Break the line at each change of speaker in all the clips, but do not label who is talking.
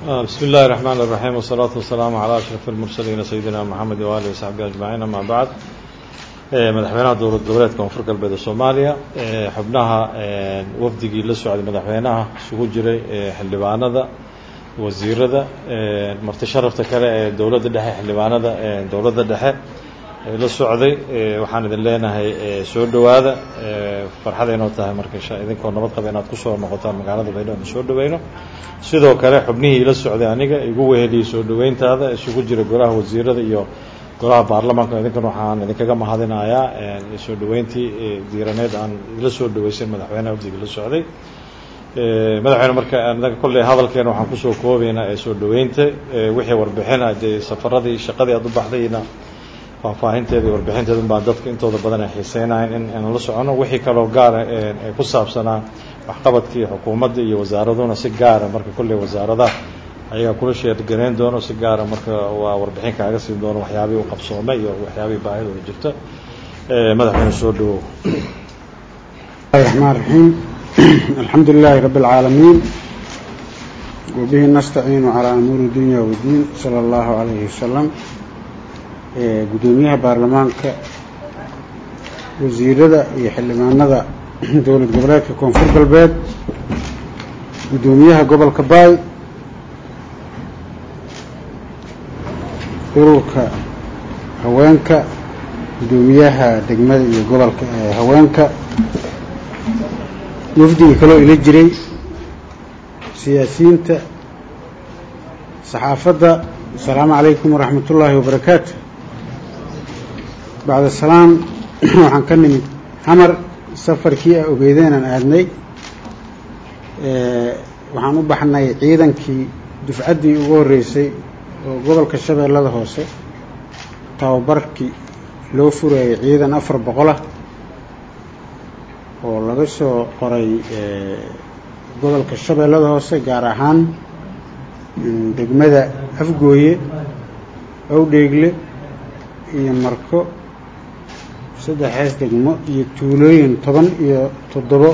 بسم الله الرحمن الرحيم والصلاة والسلام على أشرف المرسلين سيدنا محمد وآله وصحبه أجمعين أما بعد madaxweynaha dowlad goboleedka koonfur galbeed ee soomaaliya xubnaha wafdigii la socday madaxweynaha isugu jiray xildhibaanada wasiirada marti sharafta kale ee dowladda dhexe xildhibaanada dowladda dhexe la socday waxaan idin leenahay soo dhowaada farxadaynoo tahay marka idinkoo nabad qaba inaad kusoo noqotaan magaalada baydhabo aan soo dhoweyno sidoo kale xubnihii la socday aniga igu weheliyey soo dhoweyntaada isugu jira golaha wasiirada iyo golaha baarlamaanka idinkan waxaan idinkaga mahadinayaa soo dhoweyntii diiraneed aan la soo dhoweysan madaxweynaha wafdiga la socday madaxweyne marka anaga kolley hadalkeena waxaan kusoo koobaynaa ee soo dhoweynta wixii warbixina dee safaradii shaqadii aad u baxdayna faahfaahinteeda iyo warbixinteeda unbaa dadka intooda badan ay xiiseynayan in aan la socono wixii kaloo gaara ee ku saabsanaa waxqabadkii xukuumadda iyo wasaaraduna si gaara marka kolley wasaaradaha ayagaa kula sheergarayn doono si gaara marka waa warbixin kaaga siin doono waxyaabihii u qabsoomay iyo waxyaabihii baahidooda jirta madaxweyne soo dhawow
الرحمن الرحيم الحمد لله رب العالمين وبه نستعين على أمور الدنيا والدين صلى الله عليه وسلم قدوميها برلمانك وزيرada iyo xildhibaanada dowlad goboleedka koonfur galbeed gudoomiyaha gobolka baay ururka haweenka gudoomiyaha degmada iyo gobolka haweenka wafdiga kaloo ila jiray siyaasiyiinta saxaafadda asalaamu calaykum waraxmat ullaahi wabarakaatu bacda salaam waxaan ka nimid xamar safarkii a ogeydeenaan aadnay waxaan u baxnay ciidankii dufcaddii ugu horreysay oo gobolka shabeellada hoose tababarkii loo furayay ciidan afar boqolah oo laga soo qoray gobolka shabeellada hoose gaar ahaan degmada afgooye awdheegle iyo marko saddexaas degmo iyo tuulooyin toban iyo toddobo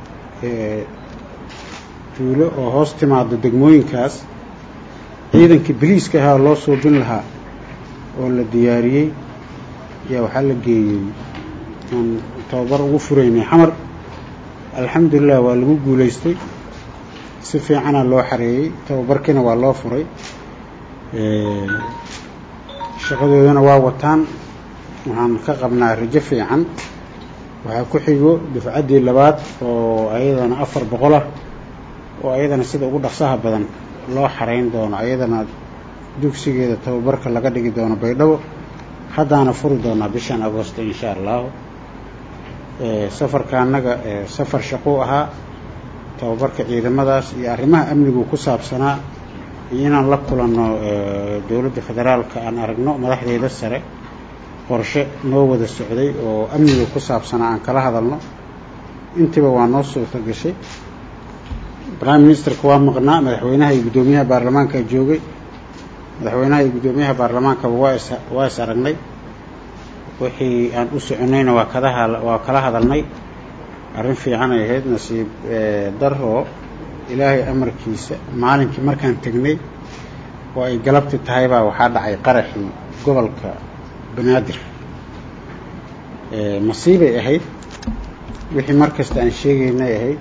tuulo oo hoos timaado degmooyinkaas ciidankii boliiska ahaa loo suubin lahaa oo la diyaariyey ayaa waxaa la geeyey aan tababar ugu furaynay xamar alxamdulilah waa lagu guulaystay si fiicanaa loo xareeyey tababarkiina waa loo furay shaqadoodana waa wataan waxaan ka qabnaa rajo fiican waxaa ku xigo dufcaddii labaad oo ayadana afar boqol ah oo ayadana sida ugu dhaqsaha badan loo xarayn doono ayadana dugsigeeda tababarka laga dhigi doono baydhabo haddaana furi doonaa bishan agosto insha allahu safarka annaga safar shaquu ahaa tababarka ciidamadaas iyo arrimaha amnigu ku saabsanaa iyo inaan la kulanno dowladda federaalka aan aragno madaxdeeda sare qorshe noo wada socday oo amniga ku saabsanaa aan kala hadalno intiiba waa noo suurta gashay prime ministerka waa maqnaa madaxweynaha iyo guddoomiyaha baarlamaanka joogay madaxweynaha iyo guddoomiyaha baarlamaankaba waa is waa is aragnay wixii aan u soconayna waa kadaha waa kala hadalnay arrin fiican ay ahayd nasiib daroo ilaahay amarkiisa maalinkii markaan tegnay oo ay galabti tahay baa waxaa dhacay qaraxii gobolka banaadir masiibay ahayd wixii mar kasta aan sheegaynay ahayd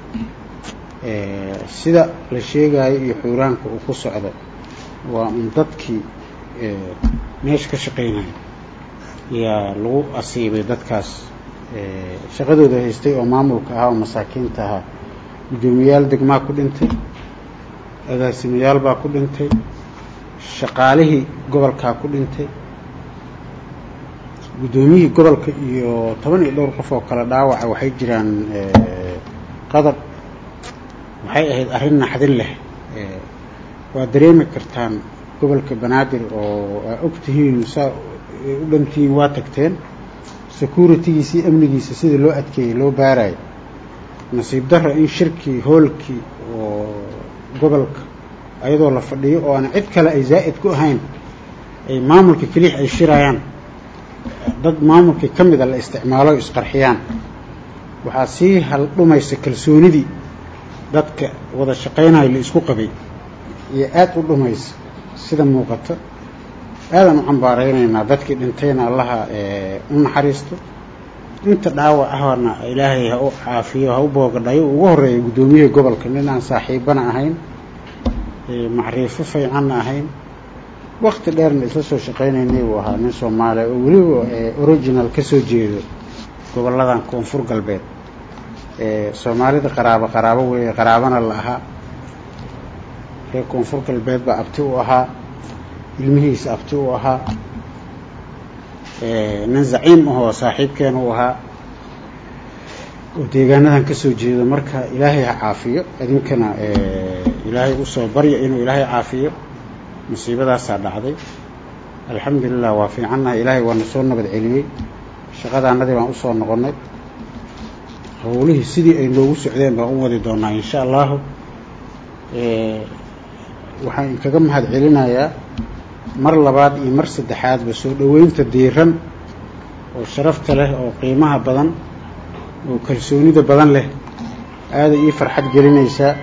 sida la sheegaayo iyo xuuraanka uu ku socdo waa un dadkii meesha ka shaqaynaya yaa lagu asiibay dadkaas shaqadooda haystay oo maamulka ahaa oo masaakiinta ahaa guddoomiyayaal degmaa ku dhintay agaasimayaal baa ku dhintay shaqaalihii gobolkaa ku dhintay guddoomiyihii gobolka iyo toban iyo dhowr qof oo kale dhaawaca waxay jiraan qadab waxay ahayd arrin naxdin leh waa dareemi kartaan gobolka banaadir oo aa og tihiin saa u dhantihiin waa tagteen securitigiisa iyo amnigiisa sida loo adkeeyey loo baarayo nasiib darro in shirkii hoolkii oo gobolka ayadoo la fadhiyo oo aan cid kale ay zaa'id ku ahayn ay maamulka keliix ay shirayaan dad maamulkii ka mida la isticmaalo isqarxiyaan waxaa sii hal dhumaysa kalsoonidii dadka wada shaqaynayo la isku qabay iyo aada u dhumaysa sida muuqato aadaan u cambaaraynaynaa dadkii dhintayna allaha u naxariisto inta dhaawac ahna ilaahay ha u caafiyo ha u boogadhayo ugu horreeya guddoomiyihii gobolka nin aan saaxiibana ahayn macriifo fiicanna ahayn wakti dheerna isla soo shaqaynaynay buu ahaa nin soomaaliya oo weliba original ka soo jeedo gobolladan koonfur galbeed soomaalida qaraabo qaraabo weeye qaraabana la ahaa reer koonfur galbeed baa abti u ahaa ilmihiisa abti u ahaa nin zaciim ahoo saaxiibkeena u ahaa oo deegaanadan ka soo jeedo marka ilaahay ha caafiyo idinkana ilaahay usoo barya inuu ilaahay caafiyo musiibadaasaa dhacday alxamdulilah waa fiicannahay ilaahay waana soo nabad celiyey shaqadaanadii baan usoo noqonnay howlihii sidii ay noogu socdeen baan u wadi doonaa insha allahu waxaan inkaga mahad celinayaa mar labaad iyo mar saddexaadba soo dhoweynta diiran oo sharafta leh oo qiimaha badan oo kalsoonida badan leh aada ii farxad gelinaysaa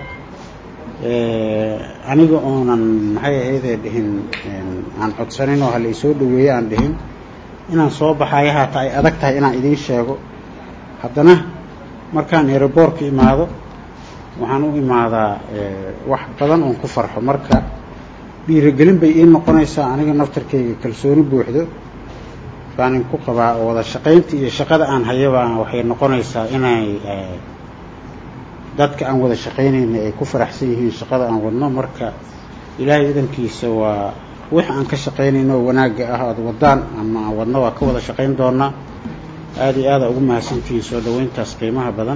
aniga oonan maxay ahaydee dhihin aan codsanin oo hala isoo dhoweeye aan dhihin inaan soo baxayo haata ay adag tahay inaan idiin sheego haddana markaan eroboorka imaado waxaan u imaadaa wax badan oon ku farxo marka dhiirigelin bay ii noqonaysaa aniga naftarkayga kalsooni buuxdo baan inku qabaa oo wada shaqaynta iyo shaqada aan hayaba waxay noqonaysaa inay dadka aan wada shaqaynayna ay ku faraxsan yihiin shaqada aan wadno marka ilaahay idankiisa waa wix aan ka shaqaynayno oo wanaagga ah aada wadaan ama aan wadno waa ka wada shaqayn doonaa aada iyo aada ugu mahadsantihiin soo dhoweyntaas qiimaha badan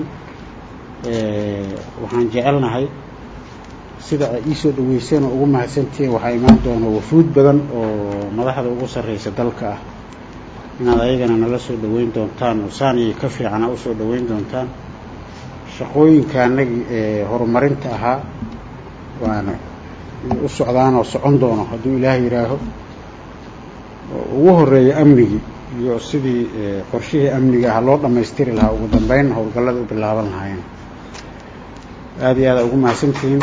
waxaan jecelnahay sida ay iisoo dhaweyseen oo ugu mahadsantihiin waxaa imaan doona wafuud badan oo madaxda ugu sarreysa dalka ah inaad ayagana nala soo dhoweyn doontaan oo saan iyo ka fiicana usoo dhoweyn doontaan shaqooyinka anagii ee horumarinta ahaa waana u socdaan oo socon doono hadduu ilaah yidhaaho oo ugu horeeya amnigii iyo sidii qorshihii amniga ah loo dhammaystiri lahaa ugu dambeyn howlgallada u bilaaban lahaayeen aada iyo aada ugu mahadsantihiin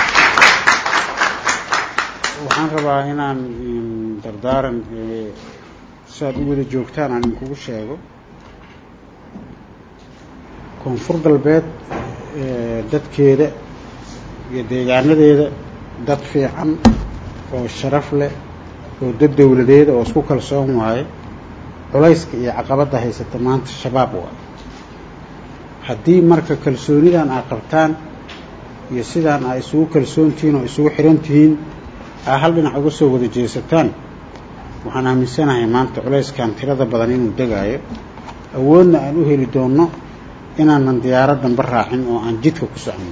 waxaan rabaa inaan dardaaran siaad u wada joogtaan aan idinkugu sheego koonfur galbeed dadkeeda iyo deegaanadeeda dad fiican oo sharaf leh oo dad dowladeeda oo isku kalsoon waaye culayska iyo caqabadda haysata maanta shabaab waaye haddii marka kalsoonidan aad qabtaan iyo sidaan aa isugu kalsoon tihiin oo isugu xiran tihiin aa hal dhinac uga soo wada jeesataan waxaan aaminsanahay maanta culayskan tirada badan inuu degaayo awoodna aan u heli doonno inaanan diyaarad danba raacin oo aan jidka ku socno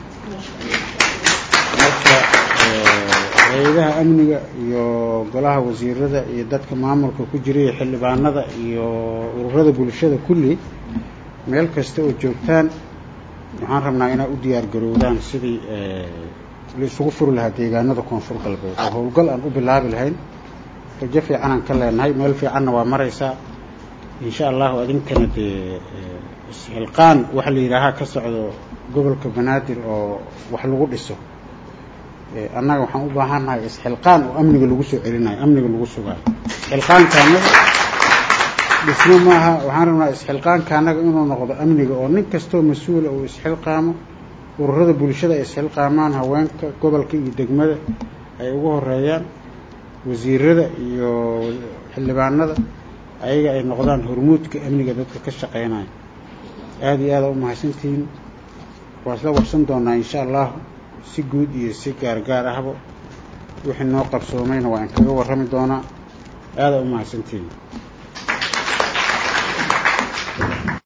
marka hay-adaha amniga iyo golaha wasiirada iyo dadka maamulka ku jira iyo xildhibaanada iyo ururada bulshada kulli meel kasta oo joogtaan waxaan rabnaa inaad u diyaar garowdaan sidii la isugu furi lahaa deegaanada koonfur galbeed oo howlgal aan u bilaabi lahayn rajo fiicanaan ka leenahay meel fiicanna waa maraysaa insha allahu adinkana dee isxilqaan waxa la yidhaahaa ka socdo gobolka banaadir oo wax lagu dhiso annaga waxaan u baahannahay isxilqaan oo amniga lagu soo celinayo amniga lagu sugaayo isxilqaanka annaga dhismo maaha waxaan rabnaa isxilqaanka annaga inuu noqdo amniga oo nin kastoo mas-uula uu isxilqaamo ururada bulshada ay isxilqaamaan haweenka gobolka iyo degmada ay ugu horeeyaan wasiirada iyo xildhibaanada ayaga ay noqdaan hormuudka amniga dadka ka shaqeynaya aada iyo aada u mahadsantihiin waa isla warsan doonaa insha allahu si guud iyo si gaargaar ahba wixii noo qabsoomayna waa in kaga warrami doonaa aada u mahadsantihiin